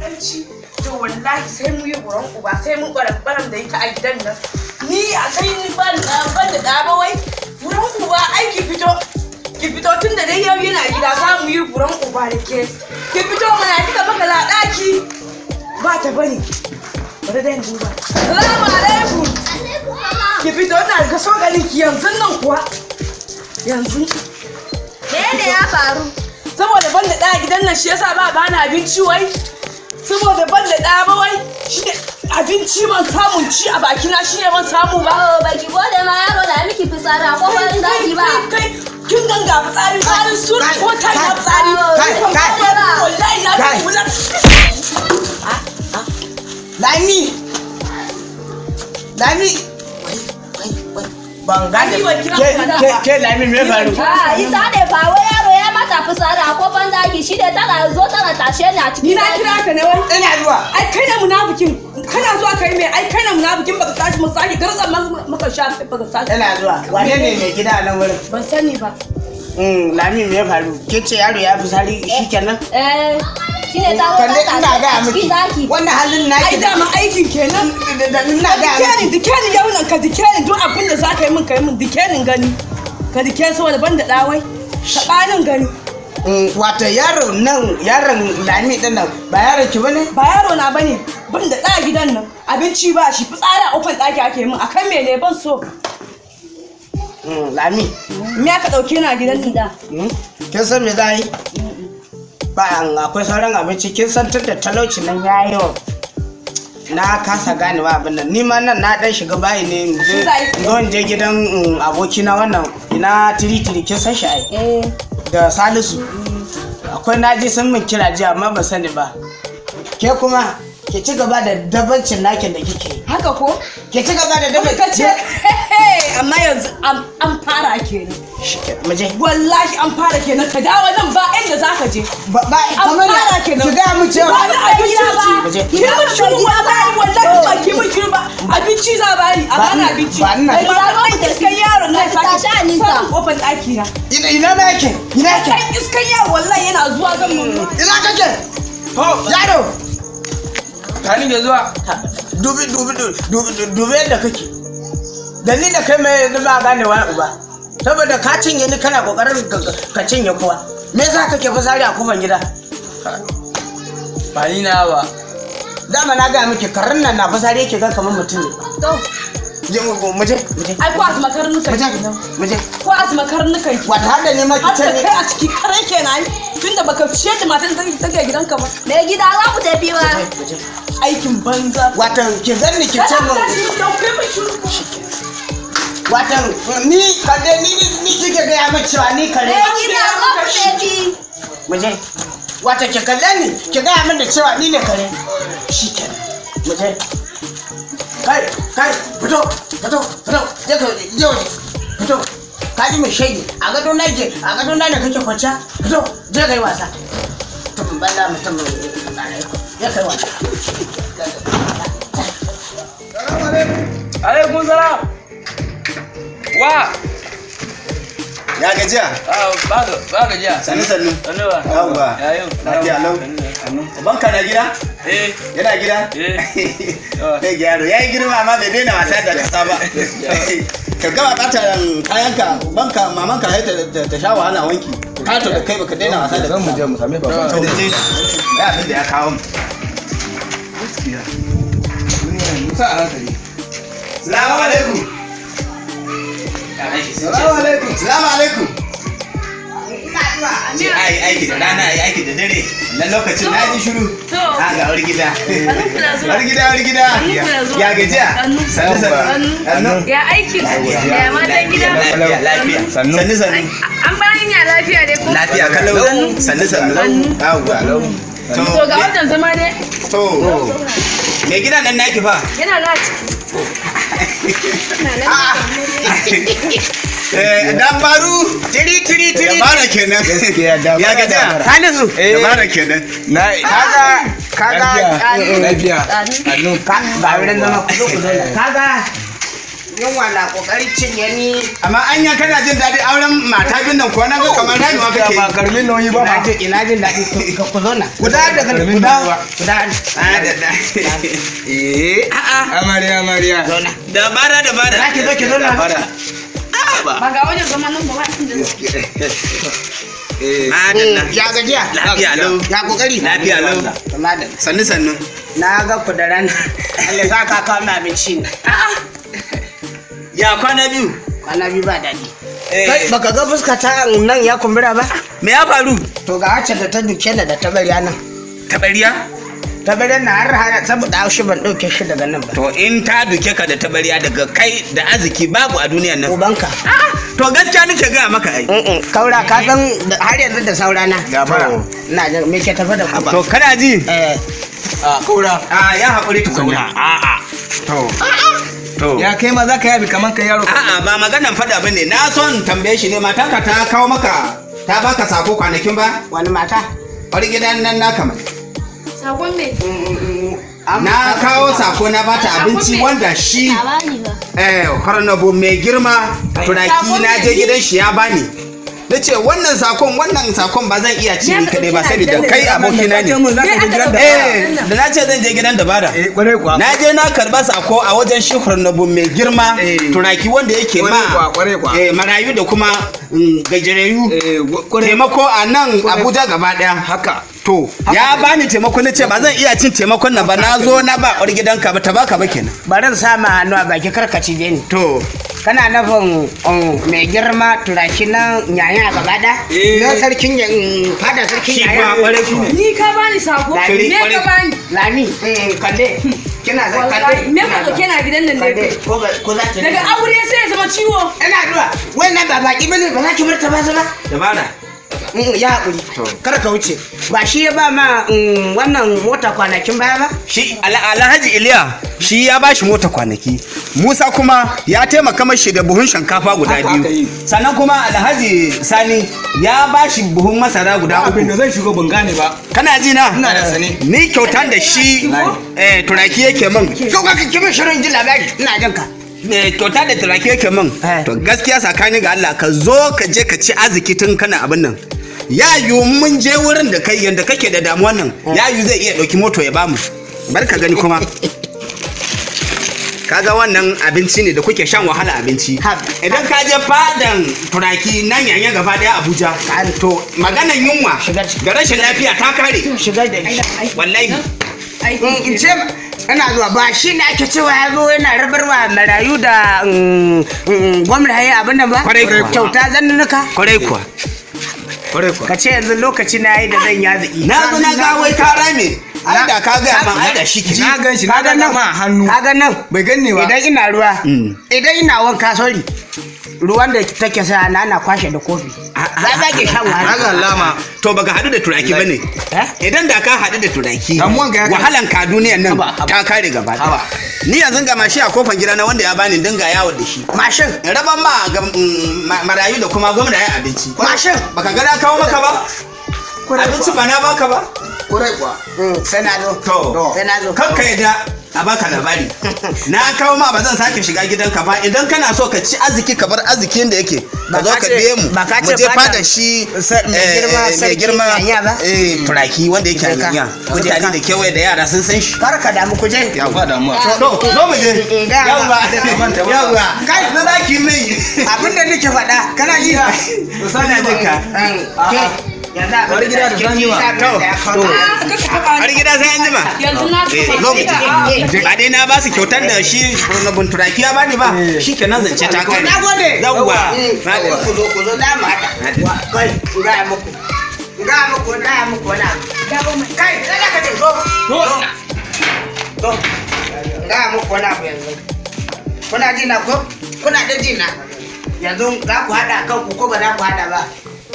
wulakanci to wallahi sai mu yi buran uba sai mu baran baran da ita a gidan nan ni a kai ni ban da ban da ɗa ba wai buran uba ai ki fito ki fito tun da dai yau yana gida za mu yi buran uba da ke ki fito mana kika maka la ɗaki ba ta bari bari da duba salamu alaikum ki fito ina ga so ganin ki yanzu nan kuwa yanzu Me ya faru? saboda ban da ɗaya gidan nan shi yasa ba bani abinci wai saboda ban da ɗaya ba wai shi ne abinci ban samun ci a bakina shi ne ban samu ba Oh, baki gode ma yaro da miki fitsari a kofar daki ba. kai kin ganga fitsari tsarin sun kai, ko ta kai, na fitsari kai, Kan kai, kuma wallahi na kai. kula Lami! Lami! Ban gane Ani ban kira ke ka da ke ba. ke Lami me faru? Ah, ita ne ba wai yaro ya mata fitsari a kofar daki shi ne tana zo tana tashe ni a ni cikin na daki. kira ka ne wai Ina zuwa. ai kai na munafikin kana zuwa kai mai ai kai na munafikin baka tashi mu sake garzan maka sha baka tashi Ina zuwa. Wane ne mai gida a nan wurin? ban sani ba Mm, Lami me faru? Ke ce yaro ya fi sari shikenan? Eh, shi ne ta zo Kalle ta ina tashe ga a miki. cikin daki. Wannan halin ai naki dama aikin kenan da da ina ga dikenin miki. dikenin yau nan ka dikenin duk abin da za ka yi min ka yi min dikenin gani ka dikenin saboda ban da ɗawai taɓanin gani Mm, Wato yaro nan yaron Lami din nan ba yaron ki bane? ba yaro na bane ban da ɗa gidan nan abinci ba shi fitsari a ofan ɗaki ake min akan mene ban so Mm, Lami. me aka ɗauke ni a gidan nan Gida. Mm, Kin san me za yi? Ba an akwai sauran abinci kin san tunda talauci nan ya yi yawa. Na kasa ganewa abin nan ni ma nan na dan shiga bayi ne in je- in zo in je gidan mm, abokina wannan ina tiri tiri kin san shi ai Eh, da Salisu. Akwai naji sun min kira jiya amma ban sani ba. Ke kuma ke ci gaba da dabancin nakin da kike yi. haka ko Ke ci gaba da kuma ka ce dabancin. amma yanzu an an fara kenan Mu je. wallahi an fara kenan ka dawo nan ba inda za ka je Ba ba an kamar fara da kenan ki ga mu cewa ba da abinci Mu je. ki mun shiru wallahi wallahi ba ki mun shiru ba abinci za ba ni a bani Ba- abinci ba ina- Ai, ba ɗan iskan yaron na Ka tashi a nisa. sake kofar ɗaki na ina ina na yake ina yake ɗan iskan yaro wallahi yana zuwa zan mun ina kake yaro Tani da zuwa. dubi dubi dubi dubi yadda kake da ni da kai mai da ba gane wani uba saboda ka cinye ni kana kokarin ka- ka cinye kowa me yasa kake fasari a kofar gida Ba ni na ba. dama na ga miki karin nan na fasari yake ga kamar mutum ne to je mu mu je mu je ai ko asma karnukan mu je kenan mu je ko asma karnukan ki wata har da ne ma ki har da ce kai a ciki kare kenan tunda baka ciyar da matan da take gidanka ba mai gida za ku tafi ba. mu je aikin banza wata ki zanni ki ce Kada mun ka shi da kai mun shiru watan ni kade ni ni ni kike ga ya mace cewa ni kare Mai gida za ku tafi. mu je wata ki kalle ni ki ga min da cewa ni ne kare shikenan mu je kai kai fito fito fito je ka je waje fito ka ji mai shaidi a gado na ke a gado na ne kake kwanciya fito je kai wasa mutum balla mutum ya kai wasa Alaikum salam. Wa. Ya gajiya? Ah, ba ga ba ga jiya. Sannu sannu. Sannu ba. Yawwa. Ya yau. Lafiya lau. Sannu. Banka na gida? Eh. Yana gida? Eh. Kai gyaro. Ya yi girma amma bai daina wasa da kasa ba. Ka gama ɓata kayanka banka mamanka sai ta- ta ta sha wahala wanki. Kato da kai baka daina wasa da kasa. Zan mu je mu same baban To da je. Ya abin da ya kawo mu. Musa a hankali. Salamu alaikum. Salamu alaikum. Salamu alaikum. Ce ai aiki da rana ai aiki da dare. Nan lokacin na ji shiru. to Ha ga wani gida. kuna zuwa Wani gida wani gida. kuna zuwa. Ya gajiya. Sannu. Sannu sannu. Sannu. Sannu. ya aikin ya matan gida Lafiya lafiya. Sannu. Sannu sannu. an bayan ya lafiya dai ko Lafiya kalau. Sannu sannu. Yawwa. To to ga wannan zama ne to. Me gidan nan naki fa? yana na ciki Eh dabaru. Tiri tiri tiri. Dabara kenan. Gaskiya dabara, Ya gajiya. dabara. Hanisu. Eh. Dabara kenan. Na kaga kaga lafiya. Lafiya. ka ga wurin zama ku zo ku zauna kaga yunwa na kokarin cinye ni amma anya kana jin daɗin auren mata bin nan ko na ga kamar rayuwa kake ba karamin nauyi ba ina ba jin ina jin daɗi ku ku zo na Guda daga guda. guda Ah, da da eh a'a Amarya amarya. zo na da bara da bara za ki zo ki zo na ba ga wajen zama nan ba ba inda madalla ya gajiya lafiya lau ya kokari lafiya lau madalla sannu sannu na ga ku da rana Allah za ka kawo mai abinci ne ya kwana biyu kwana biyu ba daɗi Eh. kai baka ga fuska ta nan ya kumbura ba me ya faru to ga wacce da ta duke ni da tabariya nan tabariya tabariya na har har saboda haushi ban ɗauke shi daga nan ba to in ta duke ka da tabariya daga kai da arziki babu a duniyan nan ubanka to gaskiya nake gaya maka ai Mm-mm, kaura ka san da- har yanzu da saurana Gafara. na jin me ke tafi da ku to kana ji eh A kaura. a ya haƙuri tukunna a'a to to Ya kai ma za ka yabi kaman kai yaro. a'a ba maganan faɗa bane na son tambaye shi ne matanka ta kawo maka ta baka sako kwanakin ba wani mata wani gidan nan naka mai sakon me na kawo sako na bata abinci wanda shi Labari ba. eh harnabo mai girma turaki na je gidan shi ya bani na ce wannan sakon wannan sakon ba zan iya ci ni kaɗai ba saboda kai abokina ne mu za ka je gidan da. eh da na ce zan je gidan dabara Eh kwarai kuwa. na je na karba sako a wajen shi harnabo mai girma Eh. turaki wanda yake Kwarai kuwa, ma kwarai kuwa. eh, marayu da kuma mm, gajerayu Eh kwarai. taimako a nan abuja gaba daya Haka. to ya bani taimako na ce ba zan iya cin taimakon nan ba na zo na ba ƙwar gidanka ba ta baka ba kenan bari in sa ma hannu a baki karkaci je ni to kana nufin um, mai girma turaki na yaya gaba da Eh. na sarkin ya- um, fada sarkin shi yaya ba ƙwarai kuwa ni ka bani sako Lami, me ka kwarai. bani lami um, kande kina za wallahi kande me ka dauke na gidan nan ne kande ko ba ko za ta daga aure sai ya zama ciwo ina zuwa wannan ba baki bane ba za ki bar ta ba zama dabara Mm, ya haƙuri kar ka wuce ba shi ya ba ma mm, wannan mota kwanakin baya ba shi Ala- alhaji iliya shi ya bashi mota kwanaki musa kuma ya taimaka mashi da buhun shinkafa guda Haka aka biyu yi. sannan kuma alhaji sani ya bashi buhun masara guda Abin da uku zan shigo ban gane ba. kana ji na Ina da sani. ni kyautan da shi eh, turaki yake min kyau ka kimin shirin ji labari ina jin ka Eh, kyauta da turaki yake min Eh. to gaskiya tsakani ga Allah ka zo ka je ka ci arziki tun kana abin nan ya yiwu mun je wurin da kai yanda kake da damuwan nan ya yiwu zai iya ɗauki moto ya bamu bar ka gani kuma kaga wannan abinci ne da kuke shan wahala abinci Ha. idan ka je fadan turaki nan yanya gaba daya abuja to maganan yunwa Shiga ciki. da rashin lafiya ta kare shigar da shi wallahi Mm, in ce ina zuwa ba shi ne ake cewa ya zo yana rabarwa marayu da mm, mm, gwamna ya abin nan ba Kwarai kuwa. kyauta zannunuka kwarai kuwa kwarai kuwa ka ce yanzu lokaci na yi da zan yazi na zo na ga wai ka rame ai da ka gaya man ai da shi ke Na gan shi na Kaga ga nan. ma a hannu. kaga nan Bai ganni ba. idan ina ruwa Mm. idan ina wanka sorry ruwan da take sa na ana kwashe da kofi za ka ke shan Na ga wahala alama. to baka hadu da turaki bane Eh? idan da ka hadu da turaki Damuwan ka ya kai. wahalan ka duniyan nan Haba, haba. ta kare gaba ɗaya. Haba. ni yanzu ga mashi a kofan gida na wanda ya bani dinga yawo da shi mashin in raban ma ga mm, ma- marayu da kuma gwamna ya abinci mashin baka ga na kawo maka ba abinci ba na baka ba Kwarai kuwa. Mm, sai na zo to sai na zo kanka yadda a baka labari na kawo ma ba zan sake shiga gidanka ba idan kana so ka ci arziki ka bar arzikin da yake ka Ba zo ka ka ce- biye mu ba ka mu ce je fada- fada shi sa- mai eh, girma eh, mai sarki girma yanya ba? eh turaki wanda yake Je ka. hanya Je mutane ka. da kewaye da yara sun san shi kar ka damu ku je Ba damuwa. to zo mu je Eh, ga- yawwa yawwa Kai. na zaki mai abin da nake faɗa kana ji sana jinka yanzu abin Bari gida da san jima. har gida sai an jima yanzu na Eh, tuka zo mu je ba dai na ba su kyautar da shi rubun turaki ya bani ba shi kenan zance ta kai na gode yawwa na gode ku zo ku zo da mu haɗa Wa- kai in gaya muku in gaya muku in gaya muku wani abu kai kada ka ce zo zo zo in gaya muku wani abu yanzu kuna ji na ko kuna da ji na yanzu za ku haɗa kanku ko ba za ku haɗa ba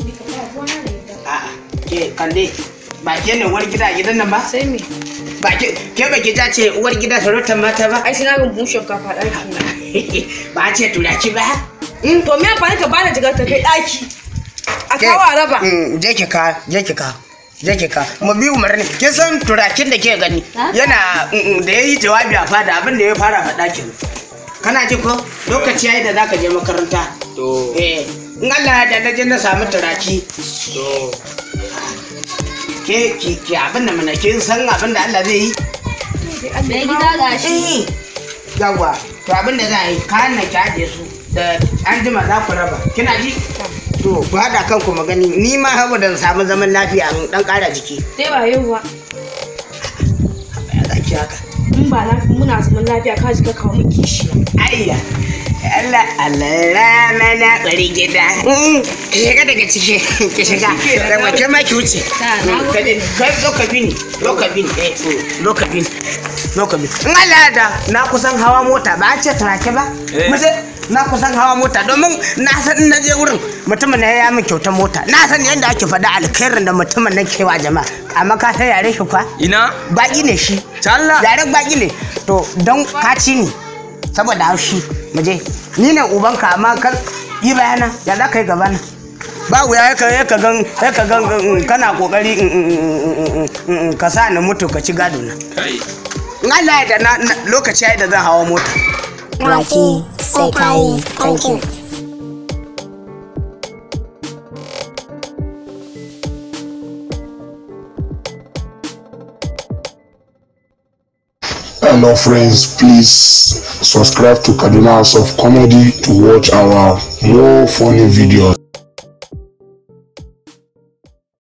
a'a ke kalle ba ke ne uwar gida a gidan nan ba sai me ba ke ke ba ke ja ce uwar gida sarautar mata ba ai sai na ga buhun shinkafa ɗaki na ba a ce turaki ba to me amfani ka bani jigar ta kai ɗaki a kawo a raba Mm, je ki ka je ki ka je ki ka mu bi umarni kin san turakin da ke gani Ha? yana mm, mm, da yayi jawabi a fada abin da ya fara faɗa kin kana ji ko lokaci yayi da zaka je makaranta To. eh in Allah ya da je na samu turaki To. ke ki ki abin da mana kin san abin da Allah zai yi Mai gida ga shi. eh yawa to abin da za a yi kayan nan ki ajiye su da an jima za ku raba kina ji to ku haɗa kanku magani ni ma saboda in samu zaman lafiya in dan ƙara jiki Sai ba yau ba. ya za ki haka In ba na muna zaman lafiya ka ji ka kawo mu kishiya. ayya Allah Allah rana na bari gida ki shiga daga ciki ki shiga da wace ma ki wuce kai zo ka bi ni zo ka bi ni eh zo ka bi ni zo ka bi ni in Allah ya da na kusan hawa mota ba a ce turake ba Eh. mace na kusan hawa mota domin na san in na je wurin mutumin na ya min kyautar mota na san yadda ake faɗa alkhairin da mutumin nan kewa jama'a amma ka ta yare shi kwa Ina? baki ne shi Talla. yaren baki ne to don kaci ne saboda haushi muje ni ne ubanka amma kan yi bayana ya za ka yi gaba nan ba wuya ya ka ya ka gan ya ka gan mm, kana kokari mm, mm, mm, mm, mm, mm, ka sa ni mutu ka ci gado na Kai. in Allah ya da na na- lokaci ya yi da zan hawa mota Raki Sekai, thank you. Hello friends, please subscribe to Kaduna House of Comedy to watch our more funny videos.